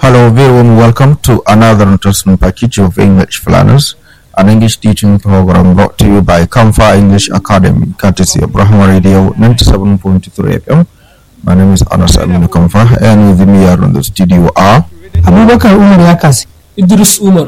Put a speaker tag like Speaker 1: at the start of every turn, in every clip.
Speaker 1: Hello, very warm welcome to another interesting package of English Planners, an English teaching program brought to you by Kamfa English Academy, courtesy of Brahma Radio 97.3 FM. My name is Anas Aminu Kamfa, and with me here in the studio are
Speaker 2: abubakar umar ya kasi
Speaker 3: Idris Umar.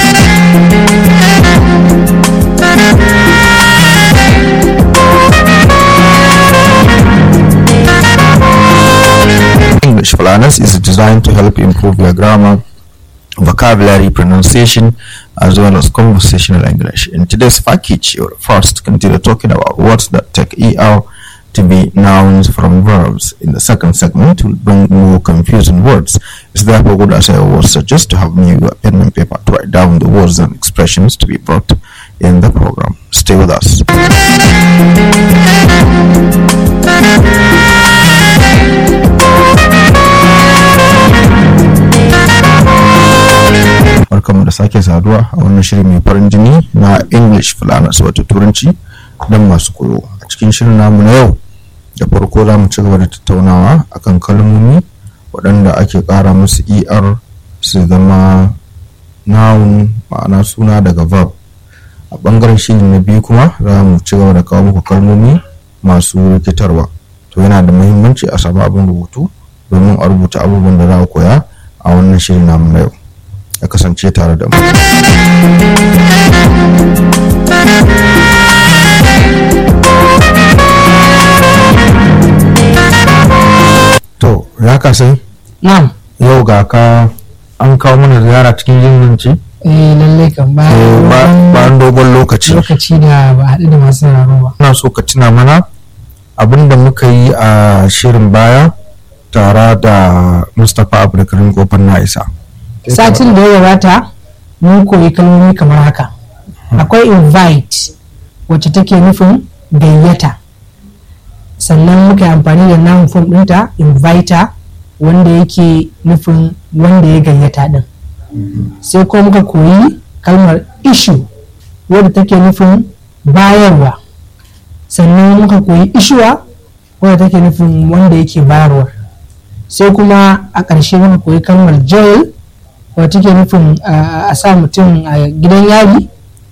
Speaker 1: English Planners is designed to help improve your grammar, vocabulary, pronunciation, as well as conversational English. In today's package, you'll first continue talking about words that take ER to be nouns from verbs. In the second segment, we'll bring more confusing words. It's therefore good as I always suggest to have new pen and paper to write down the words and expressions to be brought in the program. Stay with us. barkanmu da sake saduwa a wannan shirin mai farin jini na english fulanas wato turanci don masu koyo a cikin shirin namu na yau da farko za mu ci gaba da tattaunawa akan kalmomi waɗanda ake ƙara musu er su zama noun ma'ana suna daga verb a ɓangaren shirin na biyu kuma za mu ci gaba da kawo muku kalmomi masu rikitarwa to yana da muhimmanci a samu abin rubutu domin a rubuta abubuwan da za a koya a wannan shirin namu na yau ya kasance tare da mu. To, ya kasai
Speaker 2: na'am
Speaker 1: yau ga ka an kawo mana ziyara cikin jinganci
Speaker 2: eh lallai kan ba
Speaker 1: bayan dogon lokaci.
Speaker 2: lokaci da ba haɗu da masu sauraro ba
Speaker 1: Ina so ka tuna mana abin da muka yi a shirin baya tare da Mustapha Abdulkarim Kofar na isa.
Speaker 2: satin da ya gabata mun koyi kalmomi kamar haka akwai invite wacce take nufin gayyata sannan muka yi amfani da noun form ɗinta inviter wanda yake nufin wanda ya gayyata ɗin sai kuma muka koyi kalmar issue wadda take nufin bayarwa sannan muka koyi issuwa wadda take nufin wanda yake bayarwa sai kuma a ƙarshe muka koyi kalmar jail wadda take nufin uh, a sa mutum a gidan yari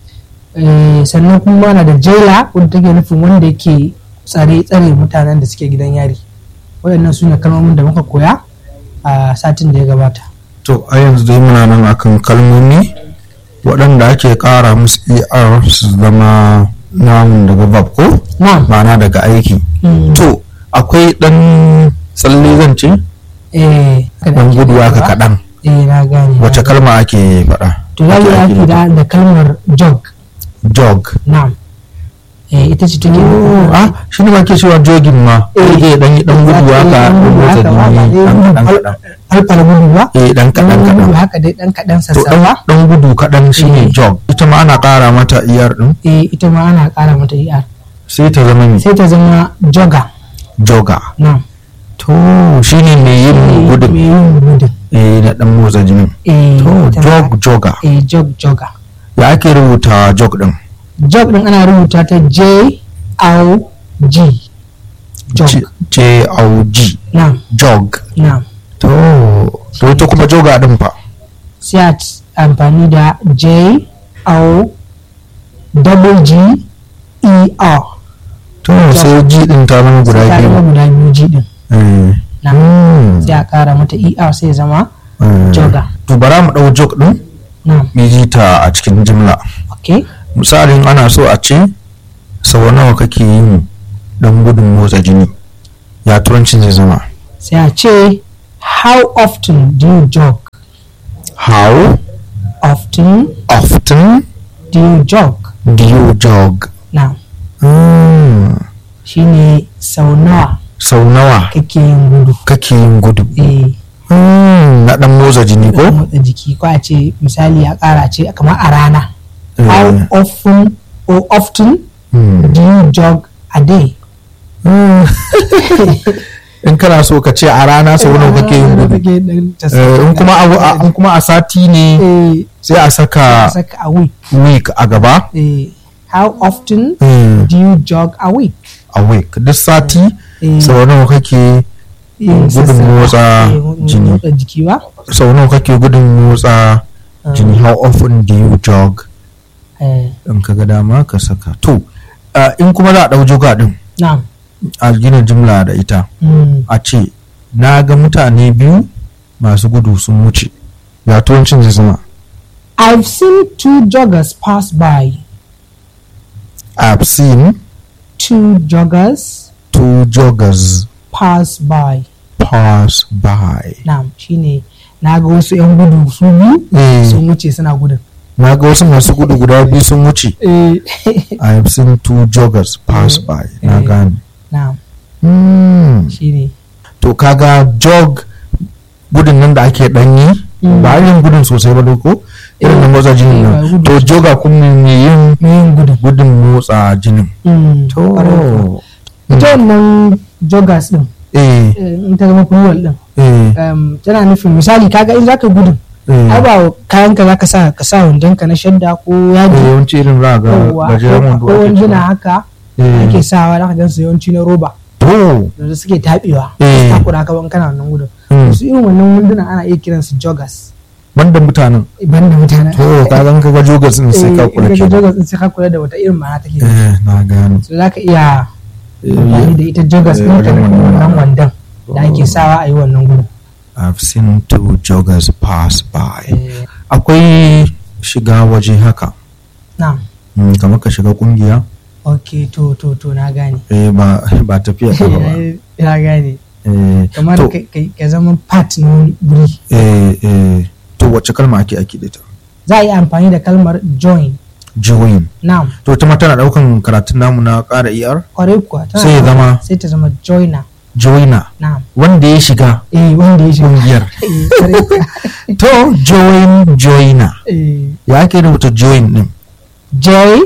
Speaker 2: Eh, sannan kuma na da jela wadda take nufin wanda yake tsare tsare mutanen da suke gidan yari waɗannan su ne kalmomin da muka koya a satin da ya gabata
Speaker 1: To a yanzu dai muna nan akan kalmomi waɗanda ake ƙara musu er su zama namun daga verb ko
Speaker 2: na'am
Speaker 1: ma'ana daga aiki.
Speaker 2: Mm.
Speaker 1: To akwai ɗan tsalle zan ce
Speaker 2: eh
Speaker 1: ɗan gudu haka kaɗan
Speaker 2: eh na gane
Speaker 1: wace kalma ake faɗa?
Speaker 2: to za mu
Speaker 1: Ake
Speaker 2: yi
Speaker 1: nufi?
Speaker 2: da da kalmar jog
Speaker 1: Jog.
Speaker 2: na'am eh ita ce take
Speaker 1: Ah shi ne ma ke cewa jogin ma.
Speaker 2: Eh.
Speaker 1: Eh ɗan yi ɗan gudu haka ɗan motsa jini ɗan kaɗan kaɗan.
Speaker 2: alfala gudu ba
Speaker 1: Eh ɗan kaɗan
Speaker 2: Ɗan gudu
Speaker 1: kaɗan.
Speaker 2: haka dai ɗan kaɗan
Speaker 1: To ɗan
Speaker 2: sassawa
Speaker 1: ɗan gudu kaɗan shine
Speaker 2: Eh.
Speaker 1: jog. Ita ma ana ƙara mata iyar ɗin
Speaker 2: eh ita ma ana ƙara mata er
Speaker 1: sai ta zama mai
Speaker 2: sai ta zama joga
Speaker 1: joga.
Speaker 2: na'am
Speaker 1: To shi ne mai yin gudun.
Speaker 2: mai yin gudun
Speaker 1: eh da dan motsa jinin
Speaker 2: eh
Speaker 1: to
Speaker 2: ita ma-
Speaker 1: jog joga
Speaker 2: eh jog joga
Speaker 1: ya ake rubuta jog din
Speaker 2: jog din ana rubuta ta j o g jog
Speaker 1: j o g
Speaker 2: na'am
Speaker 1: jog
Speaker 2: na'am
Speaker 1: to to ita kuma joga din fa
Speaker 2: sai a t- amfani da j o double g e r
Speaker 1: to sai g din ta zama guda
Speaker 2: sai ta zama
Speaker 1: biyu
Speaker 2: guda biyu g din
Speaker 1: eh
Speaker 2: na'am
Speaker 1: hmm,
Speaker 2: sai a kara mata er sai ya zama
Speaker 1: eh.
Speaker 2: joga
Speaker 1: to bara mu dau jog din
Speaker 2: na'am
Speaker 1: mu ji ta a cikin jimla
Speaker 2: okay
Speaker 1: misalin ana so a ce sau nawa kake yin dan gudun motsa jini ya turancin zai zama
Speaker 2: sai a ce how often do you jog
Speaker 1: how
Speaker 2: often
Speaker 1: often
Speaker 2: do you jog
Speaker 1: do you jog
Speaker 2: na'am
Speaker 1: Hmm,
Speaker 2: shine sau nawa
Speaker 1: sau nawa
Speaker 2: kake yin gudu
Speaker 1: kake yin gudu
Speaker 2: eh
Speaker 1: Hmm, na dan motsa jini
Speaker 2: ko
Speaker 1: ko
Speaker 2: motsa jiki ko a ce misali a kara ce kamar a rana
Speaker 1: Eh.
Speaker 2: how often or often
Speaker 1: Hmm.
Speaker 2: do you jog a day
Speaker 1: Hmm. in kana so ka ce a rana sau nawa kake yin gudu Eh, in kuma a, in kuma a sati ne
Speaker 2: eh
Speaker 1: sai a saka
Speaker 2: saka a week
Speaker 1: week a gaba
Speaker 2: eh how often
Speaker 1: Hmm,
Speaker 2: do you jog a week
Speaker 1: a week duk sati
Speaker 2: eh
Speaker 1: sau nawa kake
Speaker 2: yin
Speaker 1: Gudun
Speaker 2: sassafa,
Speaker 1: motsa
Speaker 2: eh, gudun
Speaker 1: jini.
Speaker 2: motsa jiki ba
Speaker 1: sau nawa kake gudun motsa jini how often do you jog
Speaker 2: Eh,
Speaker 1: in ka ga dama ka saka to uh, in kuma za a ɗau joga din
Speaker 2: na'am
Speaker 1: a gina jimla da ita
Speaker 2: Mm.
Speaker 1: a ce na ga mutane biyu masu gudu sun wuce ya turancin zai zama
Speaker 2: I've seen two joggers pass by
Speaker 1: I've seen
Speaker 2: two joggers
Speaker 1: two joggers
Speaker 2: pass by
Speaker 1: pass by
Speaker 2: na'am shine na ga wasu 'yan gudu su biyu
Speaker 1: Eh,
Speaker 2: sun wuce suna gudun
Speaker 1: na ga wasu masu gudu guda biyu sun wuce
Speaker 2: eh
Speaker 1: I have seen two joggers pass
Speaker 2: Eh,
Speaker 1: by na
Speaker 2: eh.
Speaker 1: gane
Speaker 2: na'am
Speaker 1: Hmm.
Speaker 2: shine
Speaker 1: to kaga jog gudun nan da ake danyi
Speaker 2: Mm.
Speaker 1: ba yin gudun sosai ba ko irin na motsa jinin
Speaker 2: Eh, ba
Speaker 1: nan
Speaker 2: gudu
Speaker 1: to joga kuma mai yin
Speaker 2: mai yin gudun
Speaker 1: gudun motsa jinin
Speaker 2: Mm, ƙwarai kuwa. ita wannan joggers din
Speaker 1: eh
Speaker 2: eh, in ta zama plural din
Speaker 1: eh
Speaker 2: um, tana nufin misali kaga in zaka gudun
Speaker 1: eh
Speaker 2: ai ba kayan ka zaka sa ka sa wandon ka na shadda ko
Speaker 1: Eh,
Speaker 2: yaji
Speaker 1: yawanci irin za ga
Speaker 2: yawwa,
Speaker 1: gajeren
Speaker 2: ko
Speaker 1: wando
Speaker 2: ko
Speaker 1: ake
Speaker 2: wanduna
Speaker 1: cewa.
Speaker 2: haka
Speaker 1: Eh.
Speaker 2: ake sawa zaka gan su yawanci na roba
Speaker 1: to
Speaker 2: da suke tabewa
Speaker 1: Eh.
Speaker 2: takura ka ban kana wannan gudun
Speaker 1: Mm.
Speaker 2: su irin wannan wanduna ana iya kiransu joggers
Speaker 1: banda mutanen
Speaker 2: banda mutane
Speaker 1: to ka zan kaga joggers din sai ka kula
Speaker 2: eh, in
Speaker 1: ke
Speaker 2: ka joggers din sai ka kula da wata irin ma'ana take da
Speaker 1: eh na gane
Speaker 2: so zaka iya
Speaker 1: Eh,
Speaker 2: amfani da ita joggers
Speaker 1: eh,
Speaker 2: din ka
Speaker 1: wajen
Speaker 2: nufin
Speaker 1: wannan.
Speaker 2: wannan wandon da ake sawa a yi wannan gudun
Speaker 1: I've seen two joggers pass by
Speaker 2: Eh,
Speaker 1: akwai shiga waje haka
Speaker 2: na'am
Speaker 1: Mm, kamar ka shiga kungiya
Speaker 2: ok to to to na gane
Speaker 1: eh ba ba tafiya ka ba
Speaker 2: na gane
Speaker 1: eh
Speaker 2: kamar
Speaker 1: to
Speaker 2: ka- ka ka zama part na wani guri
Speaker 1: eh eh to wacce kalma ake ake da ita
Speaker 2: za a yi amfani da kalmar join
Speaker 1: join
Speaker 2: na'am
Speaker 1: to ita ma tana daukan karatun namu na ƙara er
Speaker 2: kwarai kuwa tana
Speaker 1: Sai ya
Speaker 2: da-
Speaker 1: zama-
Speaker 2: sai ta zama joiner
Speaker 1: joiner
Speaker 2: na'am
Speaker 1: wanda ya shiga
Speaker 2: eh wanda ya shiga
Speaker 1: kungiyar
Speaker 2: Eh, kwarai kuwa.
Speaker 1: to join joiner
Speaker 2: Eh,
Speaker 1: ya ake rubuta join din
Speaker 2: J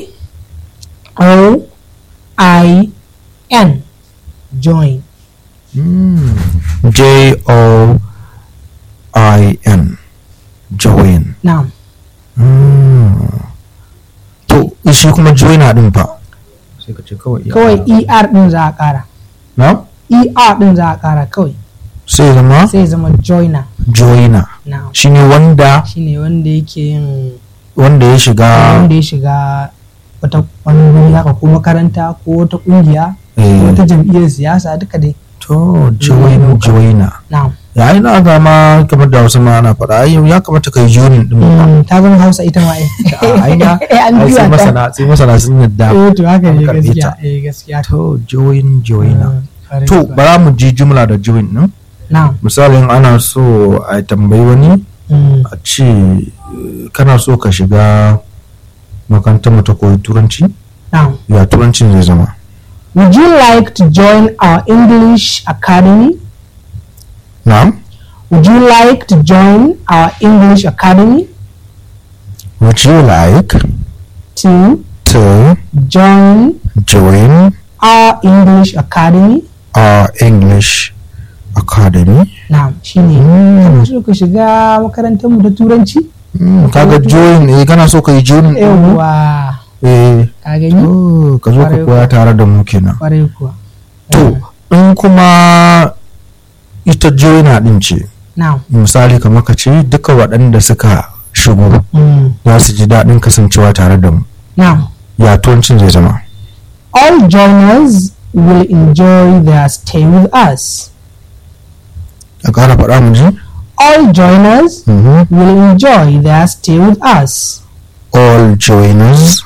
Speaker 2: O I N join
Speaker 1: Mm. J O I N join
Speaker 2: na'am
Speaker 1: Mm. to shi kuma joiner din fa sai ka ce kawai
Speaker 2: kawai ER din za a kara
Speaker 1: na
Speaker 2: ER din za a kara kawai
Speaker 1: sai zama
Speaker 2: sai ya zama joiner
Speaker 1: joiner
Speaker 2: na'am
Speaker 1: shine wanda
Speaker 2: shine wanda yake yin
Speaker 1: wanda ya shiga
Speaker 2: wanda ya shiga wata wani wuri haka ko makaranta ko wata kungiya ko
Speaker 1: eh,
Speaker 2: wata jam'iyyar siyasa duka dai
Speaker 1: to join joiner
Speaker 2: na'am
Speaker 1: ya yi na zama kamar da wasu ma ana faɗa ai ya kamata kai joinin din ba
Speaker 2: Mm, ta zama hausa ita ma ai
Speaker 1: ai na
Speaker 2: Eh, an
Speaker 1: ai sai
Speaker 2: juya ta
Speaker 1: masana sai masana sun yadda
Speaker 2: eh to haka
Speaker 1: an
Speaker 2: ne
Speaker 1: karɓe
Speaker 2: gaskiya
Speaker 1: ta.
Speaker 2: eh gaskiya
Speaker 1: to join joiner
Speaker 2: Mm, kwarai
Speaker 1: to
Speaker 2: kuwa.
Speaker 1: bara mu ji jumla da join din
Speaker 2: na'am
Speaker 1: misalin ana so a tambayi wani
Speaker 2: Mm,
Speaker 1: a ce eh, kana so ka shiga makarantar mu ta koyi turanci
Speaker 2: na'am
Speaker 1: ya turancin zai zama
Speaker 2: would you like to join our english academy
Speaker 1: na'am
Speaker 2: would you like to join our english academy
Speaker 1: would you like
Speaker 2: to
Speaker 1: to
Speaker 2: join
Speaker 1: join
Speaker 2: our english academy
Speaker 1: our english academy
Speaker 2: na'am shine kana so ka shiga makarantar mu ta turanci
Speaker 1: Mm, kaga join eh kana so ka yi join din mu?
Speaker 2: yawwa
Speaker 1: eh
Speaker 2: ka gani
Speaker 1: to ka zo ka
Speaker 2: Kwarai
Speaker 1: koya tare da mu kenan
Speaker 2: kwarai kuwa
Speaker 1: to in kuma ita joiner din ce
Speaker 2: na'am
Speaker 1: misali kamar ka ce duka waɗanda suka shigo
Speaker 2: Mm,
Speaker 1: za su ji daɗin kasancewa tare da mu
Speaker 2: na'am
Speaker 1: ya turancin zai zama
Speaker 2: all joiners will enjoy their stay with us
Speaker 1: a ƙara faɗa mu ji
Speaker 2: all joiners
Speaker 1: Mhm.
Speaker 2: will enjoy their stay with us
Speaker 1: all joiners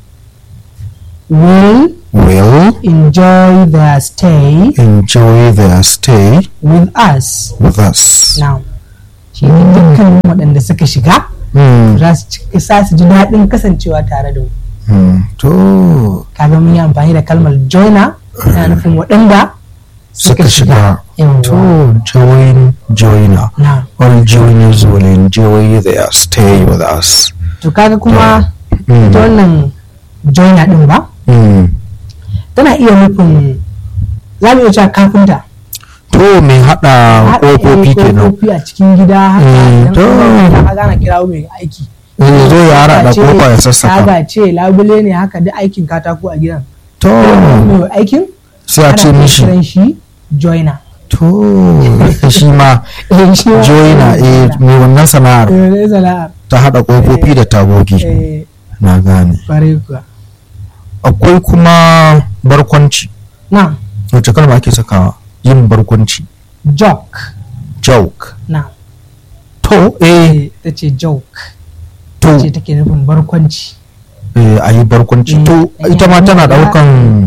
Speaker 2: will
Speaker 1: will
Speaker 2: enjoy their stay
Speaker 1: enjoy their stay
Speaker 2: with us
Speaker 1: with us
Speaker 2: now shi ne dukkanin waɗanda suka shiga
Speaker 1: Mm,
Speaker 2: za su ci- za su ji daɗin kasancewa tare da mu
Speaker 1: mm, to
Speaker 2: kaga mun yi amfani da kalmar joiner na nufin waɗanda
Speaker 1: suka shiga
Speaker 2: Yawwa.
Speaker 1: to join joiner
Speaker 2: na
Speaker 1: all joiners will enjoy their stay with us
Speaker 2: to kaga kuma
Speaker 1: Mm,
Speaker 2: ita wannan joiner ɗin ba
Speaker 1: mm.
Speaker 2: tana iya nufin za mu iya cewa kafinta
Speaker 1: to mai haɗa
Speaker 2: Haɗa
Speaker 1: ƙofofi kenan
Speaker 2: ƙofofi a cikin gida haka
Speaker 1: Mm,
Speaker 2: idan
Speaker 1: to.
Speaker 2: kuma ka gana kirawo mai aiki
Speaker 1: Eh, zo ya haɗa
Speaker 2: ce,
Speaker 1: ƙofa ya sassaka
Speaker 2: taga ce labule ne haka duk aikin katako a gidan
Speaker 1: to
Speaker 2: mai aikin
Speaker 1: sai a ce
Speaker 2: ana
Speaker 1: mishi
Speaker 2: kiran shi joiner
Speaker 1: to shi ma
Speaker 2: Eh, shi ma-
Speaker 1: joina eh mai wannan sana'ar
Speaker 2: Eh, ne sana'ar
Speaker 1: ta haɗa ƙofofi da tagogi
Speaker 2: eh
Speaker 1: na gane
Speaker 2: kwarai kuwa
Speaker 1: akwai kuma barkwanci
Speaker 2: na
Speaker 1: wacce kalma ake sakawa yin barkwanci
Speaker 2: joke
Speaker 1: joke
Speaker 2: na
Speaker 1: to eh
Speaker 2: eh ta ce joke
Speaker 1: to
Speaker 2: ce take nufin barkwanci
Speaker 1: eh, a yi barkwanci
Speaker 2: Eh,
Speaker 1: to
Speaker 2: eh,
Speaker 1: ita ma
Speaker 2: ya-
Speaker 1: tana
Speaker 2: ya-
Speaker 1: ɗaukan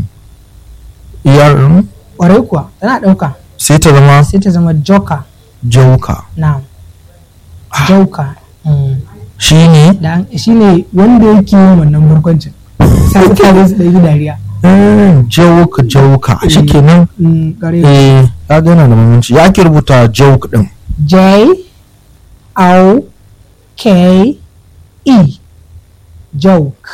Speaker 1: iyar
Speaker 2: kwarai kuwa tana ɗauka
Speaker 1: sai ta zama
Speaker 2: sai ta zama joker
Speaker 1: jauka
Speaker 2: na joker mm.
Speaker 1: shi ne
Speaker 2: da an- shine wanda yake yin wannan barkwancin sai mutane su ɗauki dariya
Speaker 1: jauka jauka shi kenan
Speaker 2: Mm, kwarai
Speaker 1: eh ya ga yana da muhimmanci ya ake rubuta joke din
Speaker 2: J O K E joke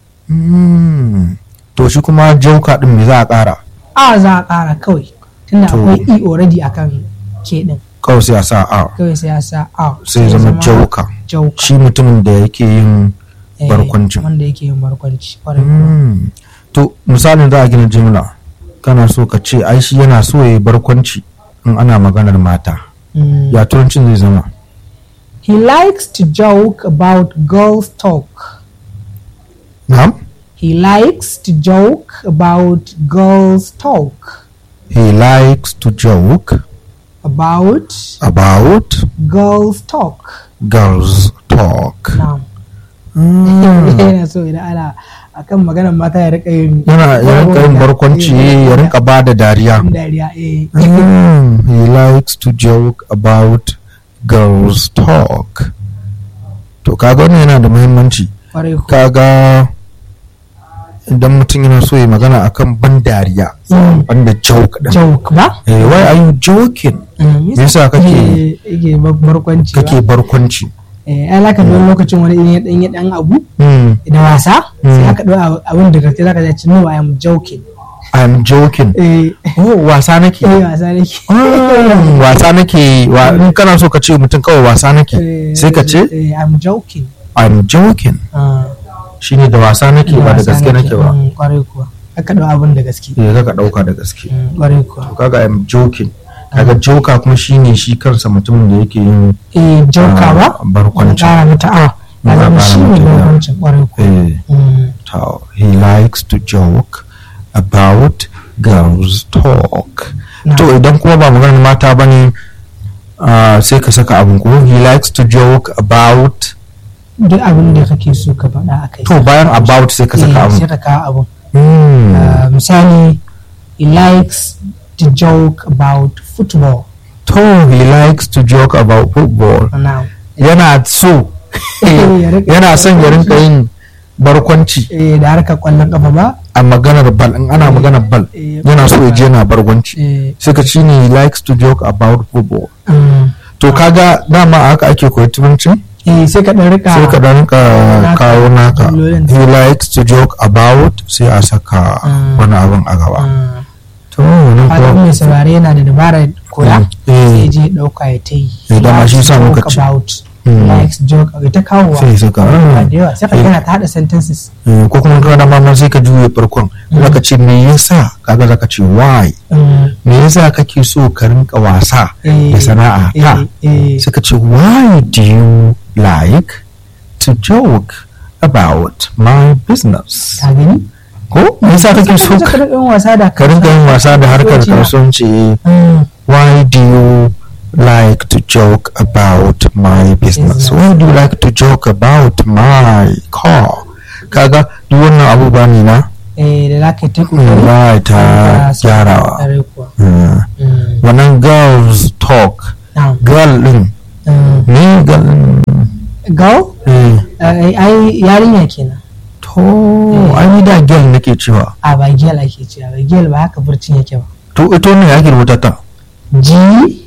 Speaker 1: Mm. to shi kuma jauka din me za a ƙara
Speaker 2: a za a ƙara kawai tunda
Speaker 1: To.
Speaker 2: akwai E already akan K din
Speaker 1: kawai sai a sa a
Speaker 2: kawai sai ya sa A
Speaker 1: sai ya zama jauka
Speaker 2: joke
Speaker 1: shi mutumin da yake yin barkwancin.
Speaker 2: wanda yake yin barkwanci kwarai
Speaker 1: Mm. to misalin za a gina jimla kana so ka ce ai shi yana so ya yi barkwanci in ana maganar mata
Speaker 2: Mm.
Speaker 1: ya turancin zai zama
Speaker 2: he likes to joke about girls talk
Speaker 1: na'am
Speaker 2: he likes to joke about girls talk
Speaker 1: he likes to joke
Speaker 2: about
Speaker 1: about
Speaker 2: girls talk
Speaker 1: girls talk
Speaker 2: na'am
Speaker 1: Mm.
Speaker 2: yana so idan ana akan maganar mata ya rika yin
Speaker 1: yana ya rinka yin barkwanci ya rinka ba da dariya
Speaker 2: yin dariya eh
Speaker 1: Mm, he likes to joke about girls talk to kaga wannan yana da muhimmanci
Speaker 2: kwarai ku
Speaker 1: kaga idan mutum yana so ya magana akan ban dariya
Speaker 2: Mm.
Speaker 1: banda joke din
Speaker 2: joke ba
Speaker 1: eh why are you joking
Speaker 2: Mm,
Speaker 1: me yasa kake
Speaker 2: eh, yake bar- barkwanci ba
Speaker 1: kake barkwanci
Speaker 2: eh ai laka don lokacin wani in ya dan ya dan abu
Speaker 1: mm,
Speaker 2: da wasa sai
Speaker 1: Mm.
Speaker 2: aka dau abin da gaske zaka ji no I am joking
Speaker 1: i'm joking
Speaker 2: eh
Speaker 1: oh wasa nake
Speaker 2: eh wasa nake
Speaker 1: Mm, wasa nake wa in kana so ka ce mutum kawai wasa nake
Speaker 2: Eh,
Speaker 1: sai ka ce
Speaker 2: eh I'm joking
Speaker 1: i'm joking
Speaker 2: Ah,
Speaker 1: shine da wasa nake ba da
Speaker 2: wasa
Speaker 1: gaske nake ba
Speaker 2: Mm, kwarai kuwa aka dau abin da gaske
Speaker 1: eh kaka dauka da gaske
Speaker 2: Mm, kwarai kuwa
Speaker 1: kaga i'm joking kaga joka kuma shine shi kansa mutumin da yake yin
Speaker 2: eh joker ba
Speaker 1: ah, barkwanci
Speaker 2: kara mata a
Speaker 1: Ya
Speaker 2: ya zama
Speaker 1: ƙara
Speaker 2: shi ne
Speaker 1: mata, ya.
Speaker 2: barkwancin kwarai kuwa
Speaker 1: eh
Speaker 2: Mm,
Speaker 1: to he likes to joke about girls talk
Speaker 2: na.
Speaker 1: to idan kuma ba maganar mata bane ah, sai ka saka abin ko he likes to joke about
Speaker 2: duk abin da kake so ka faɗa a kai
Speaker 1: to bayan about sai ka saka
Speaker 2: Eh,
Speaker 1: abin
Speaker 2: sai ka kawo abin
Speaker 1: Hmm.
Speaker 2: Uh, misali he likes to joke about football
Speaker 1: to he likes to joke about football
Speaker 2: now
Speaker 1: yana so
Speaker 2: Ya rika-
Speaker 1: yana son ya rinka yin barkwanci
Speaker 2: eh, da harkar kwallon kafa ba
Speaker 1: a maganar bal in ana maganar bal
Speaker 2: Eh,
Speaker 1: yana so ya je yana barkwanci
Speaker 2: eh,
Speaker 1: sai ka ci ne he likes to joke about football
Speaker 2: um,
Speaker 1: to kaga dama haka ake koyi turanci
Speaker 2: eh, sai ka ɗan rika
Speaker 1: sai ka dan ka
Speaker 2: naka
Speaker 1: kawo naka
Speaker 2: jimlolin.
Speaker 1: he likes to joke about sai a saka
Speaker 2: Mm.
Speaker 1: wani abin a gaba
Speaker 2: um,
Speaker 1: to wannan
Speaker 2: haka
Speaker 1: kuwa
Speaker 2: mai saurare yana da dabarar koya
Speaker 1: Eh.
Speaker 2: sai je ya ɗauka ya ta yi
Speaker 1: Eh, dama
Speaker 2: Likes
Speaker 1: shi
Speaker 2: to
Speaker 1: sa muka
Speaker 2: joke
Speaker 1: ce.
Speaker 2: about
Speaker 1: Mm.
Speaker 2: likes joke ya ta kawowa
Speaker 1: sai saka
Speaker 2: Ba
Speaker 1: ah.
Speaker 2: da yawa sai ka
Speaker 1: Eh.
Speaker 2: gana ta haɗa sentences
Speaker 1: Eh, ko kuma kana dama ma sai ka juye farkon zaka ce me yasa kaga zaka ce why
Speaker 2: um,
Speaker 1: me yasa kake so ka rinka wasa
Speaker 2: eh,
Speaker 1: da sana'a ta
Speaker 2: eh, eh,
Speaker 1: sai ka ce why do you like to joke about my business
Speaker 2: ka gani
Speaker 1: ko me yasa kake so
Speaker 2: ka
Speaker 1: ka
Speaker 2: rinka yin wasa da
Speaker 1: ka rinka yin wasa da harkar kasuwanci eh.
Speaker 2: Mm.
Speaker 1: why do you like to joke about my business
Speaker 2: Business.
Speaker 1: why do you like to joke about my car kaga duk wannan abubuwa ne na
Speaker 2: eh da za ka yi ta kokari
Speaker 1: ba ta
Speaker 2: ka sa
Speaker 1: gyarawa
Speaker 2: ƙwarai kuwa.
Speaker 1: Mm.
Speaker 2: Mm.
Speaker 1: wannan girls talk
Speaker 2: Na'am.
Speaker 1: girl din
Speaker 2: Mm.
Speaker 1: ni girl din
Speaker 2: Girl?
Speaker 1: eh,
Speaker 2: Eh, ai yarinya kenan
Speaker 1: to ai ni da girl nake cewa
Speaker 2: a ba gel ake cewa ba gel ba haka furcin yake ba
Speaker 1: to ito ne ake rubuta ta
Speaker 2: G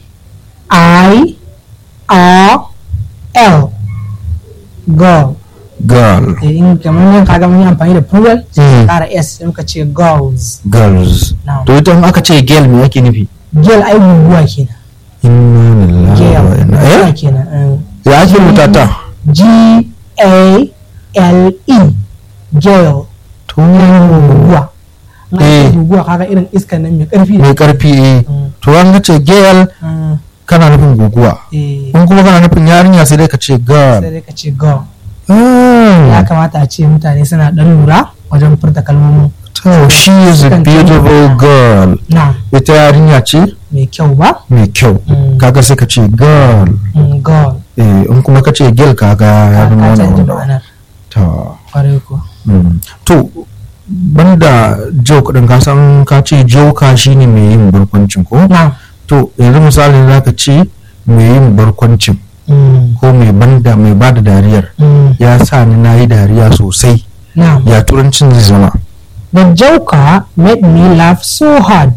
Speaker 2: I R L girl
Speaker 1: girl
Speaker 2: Eh, in kamar nan kaga mun yi amfani da plural sai
Speaker 1: Mm.
Speaker 2: ka kara s sai muka ce girls
Speaker 1: girls
Speaker 2: Na'am.
Speaker 1: to ita in aka ce girl me yake nufi
Speaker 2: gel ai guguwa kenan
Speaker 1: inna lillahi
Speaker 2: gel
Speaker 1: wa inna
Speaker 2: guguwa
Speaker 1: eh
Speaker 2: kenan mm.
Speaker 1: ya ake rubuta ta
Speaker 2: G A L E gel
Speaker 1: to
Speaker 2: guguwa Na ce
Speaker 1: Eh.
Speaker 2: guguwa kaga irin iskan nan mai karfi
Speaker 1: mai karfi eh
Speaker 2: Mm.
Speaker 1: to an ga ce girl
Speaker 2: Mm,
Speaker 1: kana nufin guguwa
Speaker 2: eh,
Speaker 1: in kuma kana nufin yarinya sai dai ka ce girl
Speaker 2: sai dai ka ce go
Speaker 1: Ah.
Speaker 2: ya kamata a ce mutane suna dan lura wajen furta kalmomin
Speaker 1: to she is a
Speaker 2: Sukan
Speaker 1: beautiful
Speaker 2: canza.
Speaker 1: girl
Speaker 2: na
Speaker 1: ita yarinya ce
Speaker 2: mai kyau ba
Speaker 1: mai kyau
Speaker 2: Mm.
Speaker 1: kaga sai ka ce girl
Speaker 2: Mm, go
Speaker 1: eh in kuma ka ce girl kaga ya
Speaker 2: ka
Speaker 1: zama
Speaker 2: ka
Speaker 1: wani
Speaker 2: canza
Speaker 1: wanda
Speaker 2: ma'anar
Speaker 1: ta
Speaker 2: kwarai ko
Speaker 1: mm. to banda joke din ka san ka ce joka shine mai yin barkwancin ko
Speaker 2: na
Speaker 1: to yanzu misali zaka ce mai yin barkwancin
Speaker 2: mm,
Speaker 1: ko mai banda mai bada dariyar
Speaker 2: mm,
Speaker 1: ya sa ni na yi dariya sosai
Speaker 2: na
Speaker 1: ya turancin zai zama
Speaker 2: the joker made me laugh so hard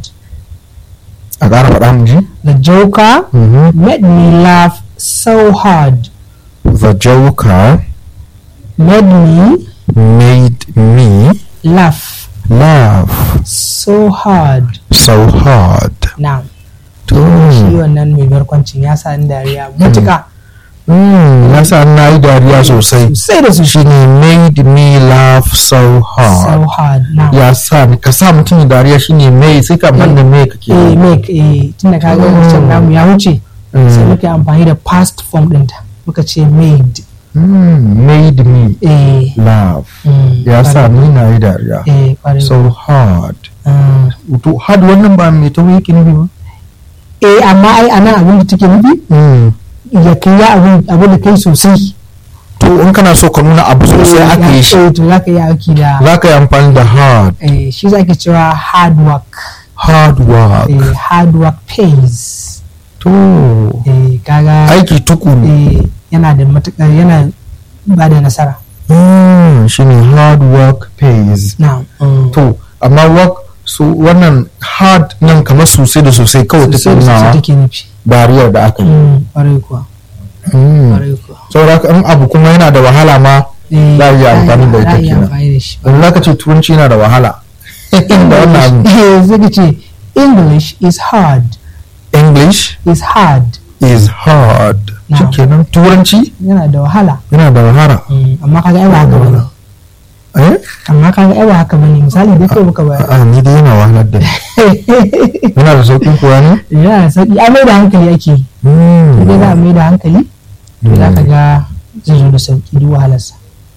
Speaker 1: a ƙara faɗa mu ji
Speaker 2: the joker
Speaker 1: Mhm.
Speaker 2: made me laugh so hard
Speaker 1: the joker
Speaker 2: made me
Speaker 1: made me
Speaker 2: laugh
Speaker 1: laugh
Speaker 2: so hard
Speaker 1: so hard
Speaker 2: na
Speaker 1: to
Speaker 2: shi wannan mai barkwancin ya sa ni dariya matuka
Speaker 1: mm, ya sa na yi dariya sosai
Speaker 2: sosai da sosai
Speaker 1: shine made me laugh so
Speaker 2: so
Speaker 1: hard
Speaker 2: hard na
Speaker 1: ya sa ni ka sa mutum ya dariya shine mai sai ka banda mai kake
Speaker 2: eh make eh tunda ka ga wancan namu ya wuce sai muka yi amfani da past form ɗinta muka ce made
Speaker 1: Mm, made me
Speaker 2: eh
Speaker 1: laugh
Speaker 2: mm,
Speaker 1: ya sa
Speaker 2: kwarai.
Speaker 1: ni na yi dariya
Speaker 2: eh kwarai
Speaker 1: so hard
Speaker 2: Mm.
Speaker 1: to hard wannan ba mai tauri yake nufi ba
Speaker 2: eh amma ai anan abin da take nufi
Speaker 1: Mm.
Speaker 2: ya kai ya abin abin da kai sosai
Speaker 1: to in kana so ka nuna abu sosai aka yi shi
Speaker 2: eh to zaka yi aiki da
Speaker 1: za ka yi amfani da hard
Speaker 2: eh shi zake cewa hard work
Speaker 1: hard work
Speaker 2: eh hard work pays
Speaker 1: to
Speaker 2: eh kaga
Speaker 1: aiki tukuru
Speaker 2: eh yana da matukar yana ba da nasara
Speaker 1: Mm, shine hard work pays
Speaker 2: na mm.
Speaker 1: to amma work so wannan hard nan kamar sosai da sosai kawai ta
Speaker 2: sosai da sosai
Speaker 1: nuna
Speaker 2: take nufi
Speaker 1: bariyar da aka yi
Speaker 2: Mm, kwarai kuwa
Speaker 1: Mm.
Speaker 2: kwarai kuwa
Speaker 1: saboda haka in abu kuma yana da wahala ma
Speaker 2: Eh,
Speaker 1: za a iya amfani da
Speaker 2: za a
Speaker 1: ita
Speaker 2: iya
Speaker 1: kenan
Speaker 2: amfani da shi
Speaker 1: in za ka ce turanci yana da wahala da wannan abu
Speaker 2: Eh, zai ka ce english is hard
Speaker 1: english
Speaker 2: is hard
Speaker 1: is hard
Speaker 2: Na.
Speaker 1: shikenan turanci
Speaker 2: yana da wahala
Speaker 1: yana da wahala
Speaker 2: Mm, amma kaga ai ba haka bane
Speaker 1: eh
Speaker 2: amma kaga ai ba haka bane misali dai kai muka bayar
Speaker 1: a ni dai yana wahalar da ni yana da sauƙin kuwa ne
Speaker 2: yana da sauki a mai da hankali ake yi
Speaker 1: Mm.
Speaker 2: dai za a mai da hankali to za ka ga zai zo da sauki duk wahalarsa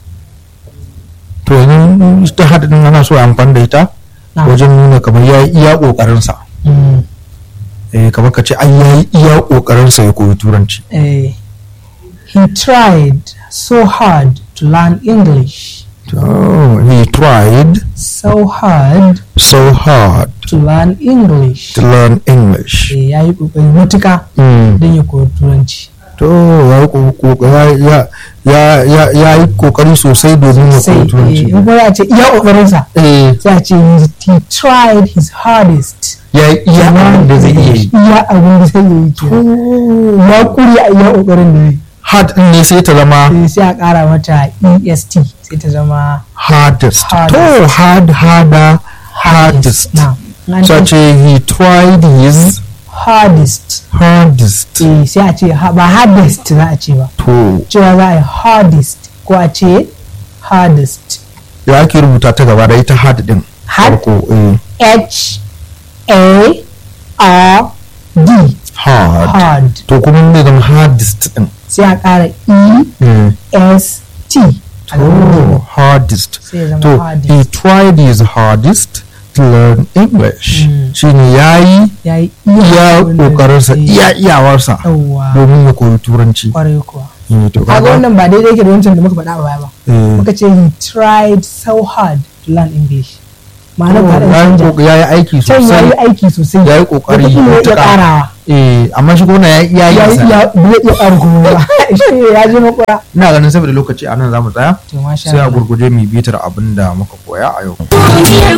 Speaker 1: to yanzu ta haɗin ana so a amfani da ita
Speaker 2: Na.
Speaker 1: wajen nuna kamar ya yi iya ƙoƙarinsa
Speaker 2: Mm,
Speaker 1: eh kamar ka ce an ya yi iya ƙoƙarinsa ya koyi turanci
Speaker 2: eh, he tried so hard to learn english
Speaker 1: oh, he tried
Speaker 2: so hard
Speaker 1: so hard
Speaker 2: to learn english
Speaker 1: to learn english
Speaker 2: Eh, ya yi kokari matuka
Speaker 1: Mm.
Speaker 2: don ya koyi turanci
Speaker 1: to ya yi ko- ko- ya- ya- ya- ya- ya yi ƙoƙari sosai domin ya
Speaker 2: sai
Speaker 1: koyi
Speaker 2: eh,
Speaker 1: turanci
Speaker 2: in kuma ya ce iya kokarinsa
Speaker 1: eh
Speaker 2: sai a ce he- he tried his hardest
Speaker 1: ya yi iya abin da zai iya yi
Speaker 2: iya abin da zai yi kenan. ya kuri a iya kokarin da zai
Speaker 1: hard ɗin ne sai ta zama
Speaker 2: Eh, sai a kara mata est sai ta zama
Speaker 1: hardest
Speaker 2: Hardest.
Speaker 1: to hard harder hardest
Speaker 2: na an
Speaker 1: so
Speaker 2: ce
Speaker 1: ce he tried his
Speaker 2: hardest
Speaker 1: hardest
Speaker 2: eh, sai a ce ha- ba hardest za a ce ba
Speaker 1: to
Speaker 2: cewa za a yi hardest ko a ce hardest
Speaker 1: ya ake rubuta ta gaba da ita hard din
Speaker 2: Hard?
Speaker 1: farko eh
Speaker 2: h a r d
Speaker 1: hard
Speaker 2: hard
Speaker 1: to kuma ne zama hardest din
Speaker 2: sai a kara e
Speaker 1: Mm.
Speaker 2: s t a
Speaker 1: oh hardest
Speaker 2: sai ya zama
Speaker 1: to
Speaker 2: hardest
Speaker 1: he tried his hardest to learn english
Speaker 2: Mm.
Speaker 1: shine yayi
Speaker 2: ya yi
Speaker 1: iya
Speaker 2: abin da
Speaker 1: kokarinsa
Speaker 2: zai-
Speaker 1: iya iyawarsa
Speaker 2: yawwa
Speaker 1: domin ya koyi turanci
Speaker 2: kwarai kuwa
Speaker 1: Eh, to
Speaker 2: kaga
Speaker 1: kaga
Speaker 2: wannan ba daidai yake da wancan da muka faɗa a baya ba
Speaker 1: eh,
Speaker 2: muka ce he tried so hard to learn english ma'ana ta da
Speaker 1: ya yi
Speaker 2: canja
Speaker 1: ko- ya yi aiki
Speaker 2: can ya yi
Speaker 1: sosai
Speaker 2: aiki sosai
Speaker 1: ya yi kokari
Speaker 2: wataƙila ya iya
Speaker 1: matuƙa.
Speaker 2: ƙarawa
Speaker 1: eh amma shi kuma ya yi iya
Speaker 2: ya
Speaker 1: yin
Speaker 2: yi
Speaker 1: sa
Speaker 2: ya ba zai iya ƙara kuma ba shi ne ya je makura
Speaker 1: ina ganin saboda lokaci a nan za mu tsaya
Speaker 2: to masha
Speaker 1: sai a
Speaker 2: Allah
Speaker 1: gurguje mu bitar abin da muka koya a yau